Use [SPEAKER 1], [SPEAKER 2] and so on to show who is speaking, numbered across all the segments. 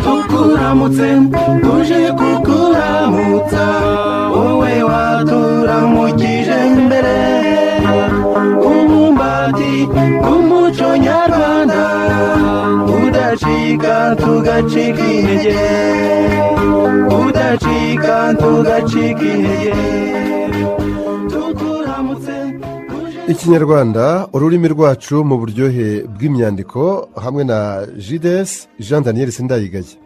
[SPEAKER 1] tukuramutse tuje kukuramutsa wowe waturamukije mbere umumbati w'umuco nyarwanda udacika tugacika intege udacika tugacika intege tukuramutse tuje
[SPEAKER 2] ikinyarwanda ururimi rwacu mu buryohe bw'imyandiko hamwe na jides jean daniel sindayigaya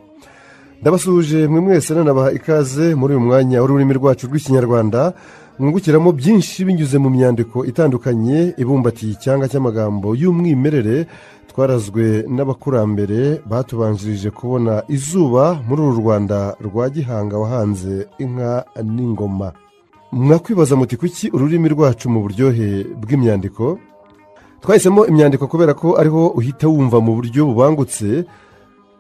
[SPEAKER 2] ndabasuhuje mwe mwese nanabaha ikaze muri uyu mwanya w'ururimi rwacu rw'ikinyarwanda mwungukiramo byinshi binyuze mu myandiko itandukanye ibumbatiye icyanga cy'amagambo y'umwimerere twarazwe n'abakurambere batubanjirije kubona izuba muri uru rwanda rwa gihanga wahanze inka n'ingoma mwakwibaza muti kuki ururimi rwacu mu buryohe bw'imyandiko twahisemo imyandiko kubera ko ariho uhita wumva mu buryo bubangutse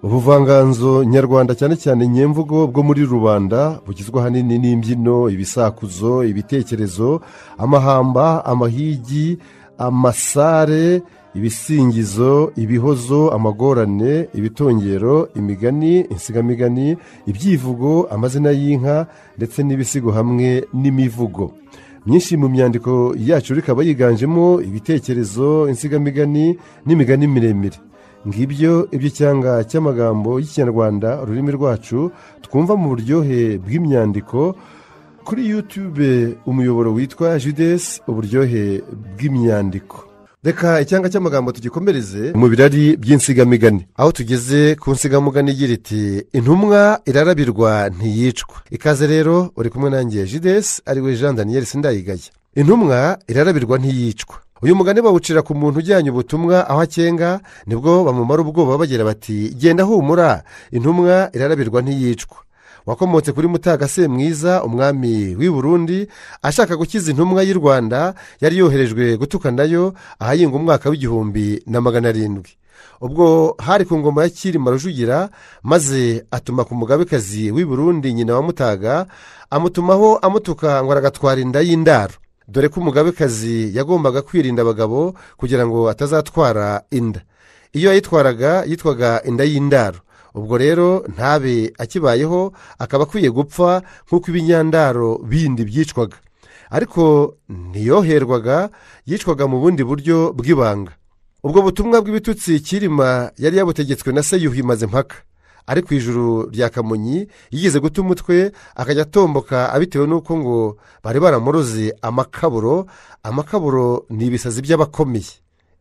[SPEAKER 2] ubuvanganzo nyarwanda cyane cyane nyemvugo bwo muri rubanda bugizwe ahanini n'imbyino ibisakuzo ibitekerezo amahamba amahigi amasare ibisingizo ibihozo amagorane ibitongero imigani insigamigani ibyivugo amazina y'inka ndetse n'ibisigo hamwe n'imivugo myinshi mu myandiko yacu ikaba yiganjemo ibitekerezo insigamigani n'imigani miremire ngibyo iby'icyanga cy'amagambo y'ikinyarwanda ururimi rwacu twumva mu buryohe bw'imyandiko kuri yutube umuyoboro witwa jidesi uburyohe bw'imyandiko reka icyanga cy'amagambo tugikomereze mu birari by'insigamigani aho tugeze ku nsigamugani igira iti intumwa irarabirwa ntiyicwa ikaze rero uri kumwe nanjye jidesi ariwe jean daniel sindayigaya intumwa irarabirwa ntiyicwa uyu mugani bawucira ku muntu ujyanye ubutumwa aho akenga nibwo bamumara ubwoba bagira bati genda humura intumwa irarabirwa ntiyicwa wakomotse kuri mutagase mwiza umwami w'i burundi ashaka gukiza intumwa y'u rwanda yari yoherejwe gutukanayo ahahinga umwaka w'igihumbi na magana arindwi ubwo hari ku ngoma ya cyilima rujugira maze atuma ku mugabekazi w'i burundi nyina wa mutaga amutumaho amutuka ngo aragatwara inda y'indaro dore ko umugabekazi yagombaga kwirinda abagabo kugira ngo atazatwara inda iyo yayitwaraga yitwaga inda y'indaro ubwo rero ntabe akibayeho akaba akwiye gupfa nk'uko ibinyandaro bindi byicwaga ariko ntiyoherwaga yicwaga mu bundi buryo bw'ibanga ubwo butumwa bw'ibitutsi kirima yari yabutegetswe na se yuhi maze mpaka ari ku ijuru rya kamonyi yigeze guta umutwe akajya atomboka abitewe n'uko ngo bari baramuroze amakaburo amakaburo ni ibisazi by'abakomeye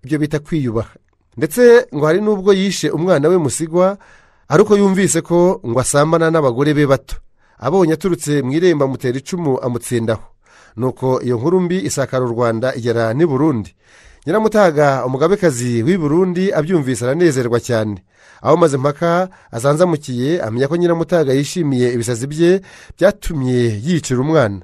[SPEAKER 2] ibyo bita kwiyubaha ndetse ngo hari n'ubwo yishe umwana we musigwa ari uko yumvise ko ngo asambana n'abagore be bato abonye aturutse mu irembo amutera icumu amutsindaho nuko iyo nkuru mbi isakara u rwanda igera n'i burundi nyiramutaga umugabekazi w'i burundi abyumvise aranezerwa cyane aho maze mpaka azanzamukiye amenya ko nyiramutaga yishimiye ibisazi bye byatumye yicira umwana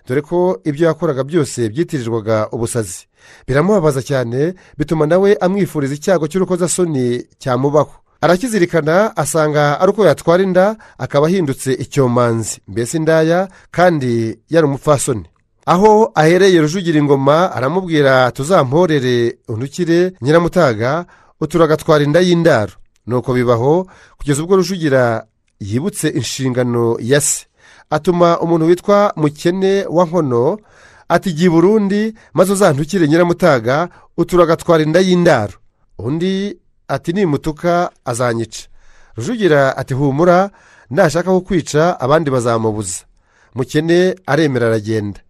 [SPEAKER 2] dore ko ibyo yakoraga byose byitirirwaga ubusazi biramubabaza cyane bituma nawe amwifuriza icyago cy'urukozasoni cyamubaho arakizirikana asanga ari uko yatwara inda akaba ahindutse icyomanzi mbese indaya kandi yari umupfasoni aho ahereye rujugira ingoma aramubwira tuzamporere untukire nyiramutaga uturagatwara inda y'indaro nuko bibaho kugeza ubwo rujugira yibutse inshingano ya se atuma umuntu witwa mukene wa nkono atigiye burundi maze uzantukire nyiramutaga uturagatwara inda y'indaro undi ati nimutuka azanyica rujugira ati humura nashaka kukwica abandi bazamubuza mukene aremera aragenda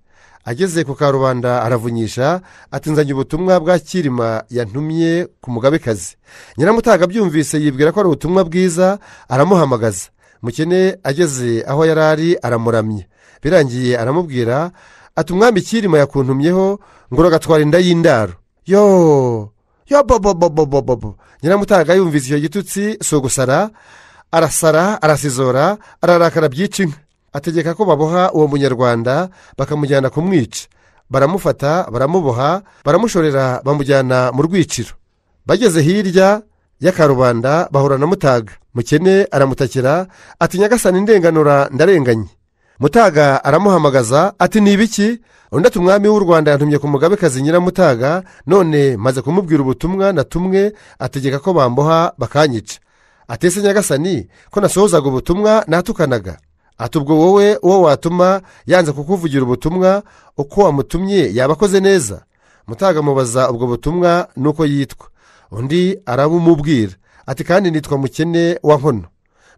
[SPEAKER 2] ageze ku karubanda aravunyisha atinzanye ubutumwa bwa kirima yantumye ku mugabekazi nyiramutaga abyumvise yibwira ko ari ubutumwa bwiza aramuhamagaza mukene ageze aho yari ari aramuramye birangiye aramubwira ati umwami kirima yakuntumyeho ngo uragatwara inda y'indaro yoo yo bobobobobobobo nyiramutaga yumvise icyo gitutsi si ugusara arasara arasizora ararakara byica inka ategeka ko baboha uwo munyarwanda bakamujyana kumwica baramufata baramuboha baramushorera bamujyana mu rwiciro bageze hirya y'akarubanda bahora na mutaga mukene aramutakira ati nyagasani ndenganura ndarenganye mutaga aramuhamagaza ati ni ibiki undi ati umwami w'u rwanda yantumye ku mugabekazi nyiramutaga none maze kumubwira ubutumwa na tumwe ategeka ko bamboha bakanyica atese nyagasani ko nasohozaga ubutumwa natukanaga ati ubwo wowe uwo watuma yanze kukuvugira ubutumwa uko wamutumye yaba akoze neza mutaga mubaza ubwo butumwa nuko yitwa undi arabumubwira ati kandi nitwa mukene wa nkono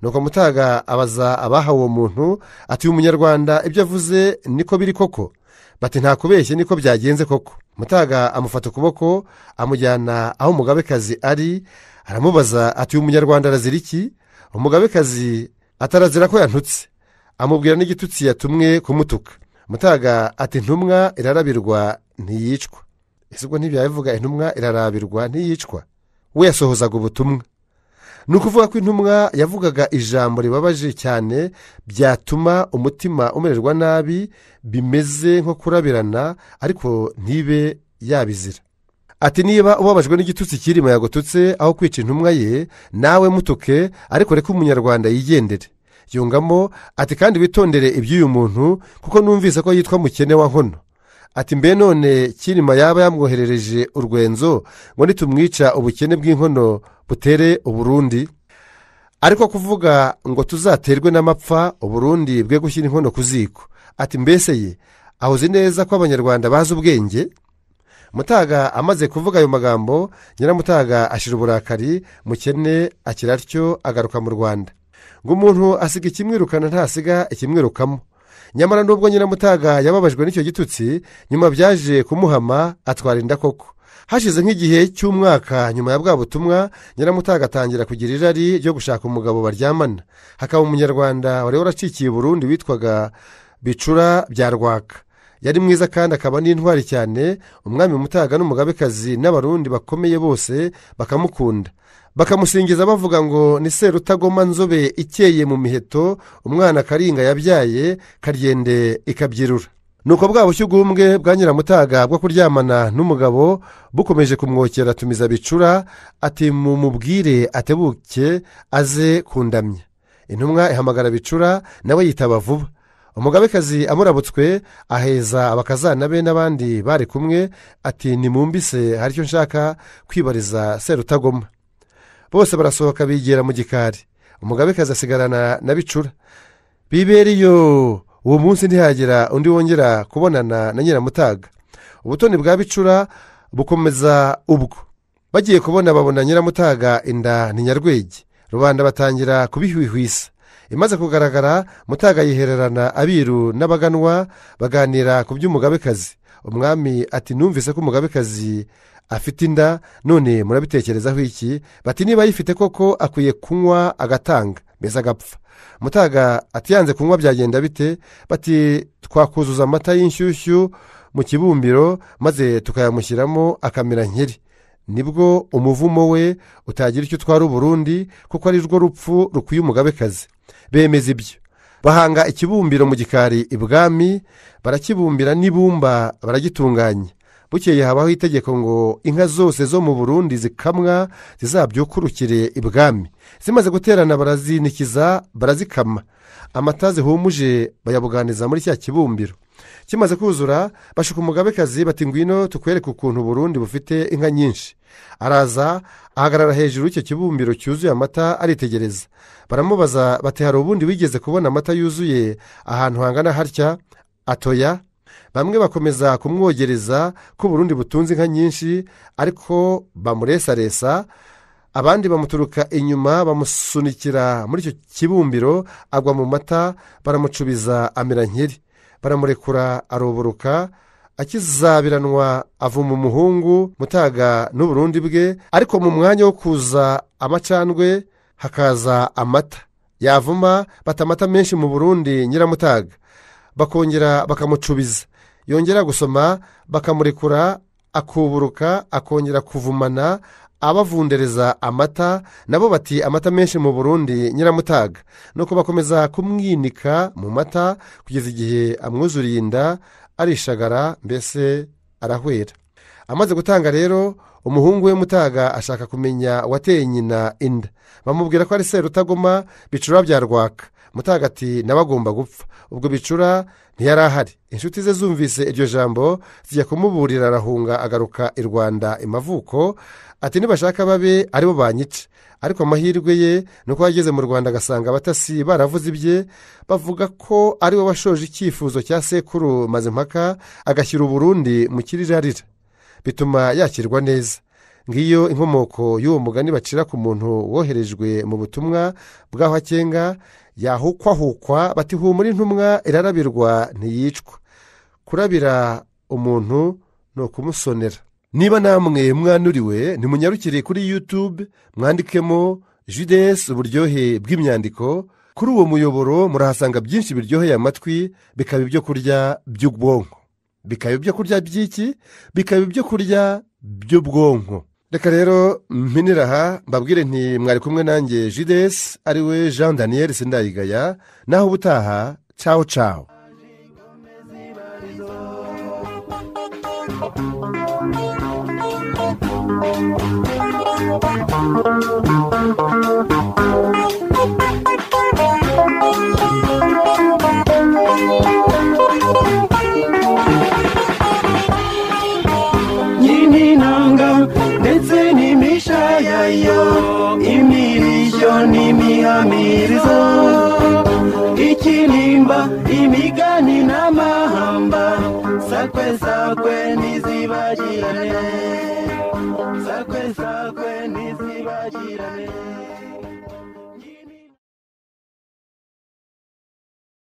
[SPEAKER 2] nuko mutaga abaza abahawe uwo muntu ati uyu munyarwanda ibyo avuze niko biri koko bati nta kubeshye niko byagenze koko mutaga amufata ukuboko amujyana aho umugabekazi ari aramubaza ati uyu munyarwanda arazira iki umugabekazi atarazira ko yantutse amubwira n'igitutsi yatumwe kumutuka mutaga ati intumwa irarabirwa ntiyicwa ese ubwo ntibyabivuga intumwa irarabirwa ntiyicwa we yasohozaga ubutumwa ni ukuvuga ko intumwa yavugaga ijambo ribabaje cyane byatuma umutima umererwa nabi bimeze nko kurabirana ariko ntibe yabizira ati niba ubabajwe n'igitutsi kirimo yagututse aho kwica intumwa ye nawe mutuke ariko reka umunyarwanda yigendere yungamo ati kandi witondere iby'uyu muntu kuko numvise ko yitwa mukene wa nkono ati mbe none kirima yaba yamwoherereje urwenzo ngo nitumwica ubukene bw'inkono butere uburundi ariko kuvuga ngo tuzaterwe n'amapfa uburundi bwe gushyira inkono ku ziko ati mbese ye ahoze neza ko abanyarwanda bazi ubwenge mutaga amaze kuvuga ayo magambo nyiramutaga ashyira uburakari mukene akira atyo agaruka mu rwanda ngo umuntu asiga ikimwirukana ntasiga ikimwirukamo nyamara nubwo nyiramutaga yababajwe n'icyo gitutsi nyuma byaje kumuhama atwara inda koko hashize nk'igihe cy'umwaka nyuma ya bwa butumwa nyiramutaga atangira kugira irari ryo gushaka umugabo baryamana hakaba umunyarwanda wari waracikiye burundu witwaga bicura bya rwaka yari mwiza kandi akaba n'intwari cyane umwami mutaga n'umugabekazi n'abarundi bakomeye bose bakamukunda bakamusingiza bavuga ngo ni serutagoma nzobe ikeye mu miheto umwana karinga yabyaye karyende ikabyirura nuko bwa bushyu bw'umwe bwa nyiramutaga bwo kuryamana n'umugabo bukomeje kumwokera atumiza bicura ati mumubwire atebuke aze kundamya intumwa ihamagara bicura nawe yitaba vuba umugabekazi amurabutswe aheza abakazana be n'abandi bari kumwe ati nimumbise hari icyo nshaka kwibariza serutagoma bose barasohoka bigera mu gikari umugabekazi asigarana na bicura biberiyo uwo munsi ntihagira undi wongera kubonana na nyiramutaga ubutoni bwa bicura bukomeza ubwo bagiye kubona babona nyiramutaga inda ni nyarwege rubanda batangira kubihwihwisa imaze kugaragara mutaga yihererana abiru n'abaganwa baganira ku by'umugabekazi umwami ati numvise ko umugabekazi afite inda none murabitekerezaho iki bati niba ayifite koko akwiye kunywa agatanga mbese agapfa mutaga atiyanze kunywa byagenda bite bati twakuzuza amata y'inshyushyu mu kibumbiro maze tukayamushyiramo akamera nkeri nibwo umuvumo we utagira icyo utwara uburundi kuko ari rwo rupfu rukwiye umugabekazi bemeza ibyo bahanga ikibumbiro mu gikari ibwami barakibumbira n'ibumba baragitunganya bukeye habaho itegeko ngo inka zose zo mu burundi zikamwa zizabyukurukire ibwami zimaze guterana barazinikiza barazikama amata zihumuje bayabuganiza muri cya kibumbiro kimaze kuzura bashuka umugabekazi bati ngwino tukwereke ukuntu burundi bufite inka nyinshi araza ahagarara hejuru y'icyo kibumbiro cyuzuye amata aritegereza baramubaza bati hari ubundi wigeze kubona amata yuzuye ahantu hangana hatya atoya bamwe bakomeza kumwogereza ko burundi butunze inka nyinshi ariko bamuresaresa abandi bamuturuka inyuma bamusunikira muri icyo kibumbiro agwa mu mata baramucubiza amera nkeri baramurekura aruburuka akizabiranwa avuma umuhungu mutaga n'uburundi bwe ariko mu mwanya wo kuza amacandwe hakaza amata yavuma bata amata menshi mu burundi nyiramutaga bakongera bakamucubiza yongera gusoma bakamurekura akuburuka akongera kuvumana abavundereza amata nabo bati amata menshi mu burundi nyiramutaga nuko bakomeza kumwinika mu mata kugeza igihe amwuzuriye inda arishagara mbese arahwera amaze gutanga rero umuhungu we mutaga ashaka kumenya wateye nyina inda bamubwira ko ari serutagoma bicura bya rwaka mutaga ati nawe agomba gupfa ubwo bicura ntiyari ahari inshuti ze zumvise iryo jambo zijya kumuburira arahunga agaruka i rwanda imavuko ati nibashaka babe aribo banyica ariko amahirwe ye ni uko yageze mu rwanda agasanga abatasi baravuze ibye bavuga ko ari we washoje icyifuzo cya sekuru mazimpaka agashyira uburundi mu kirirarira bituma yakirwa neza ngiyo inkomoko y'uwo mugani bacira ku muntu woherejwe mu butumwa bw'aho akenga yahukwahukwa bati humura intumwa irarabirwa ntiyicwa kurabira umuntu ni ukumusonera niba namwe mwanuriwe nimunyarukire kuri yutube mwandikemo jidesi uburyohe bw'imyandiko kuri uwo muyoboro murahasanga byinshi biryoheye amatwi bikaba ibyo kurya by'ubwonko bikaba ibyo kurya by'iki bikaba ibyo kurya by'ubwonko reka rero mpinira aha mbabwire nti mwari kumwe nanjye jidesi ariwe jean daniel sindayigaya naho ubutaha cawo cawo
[SPEAKER 1] nyinintanga ndetse n'imisha yayo imirishyo n'imihamirizo ikinimba imigani n'amahamba sakwe sakwe ntizibagirane sakwe sakwe ntizibagirane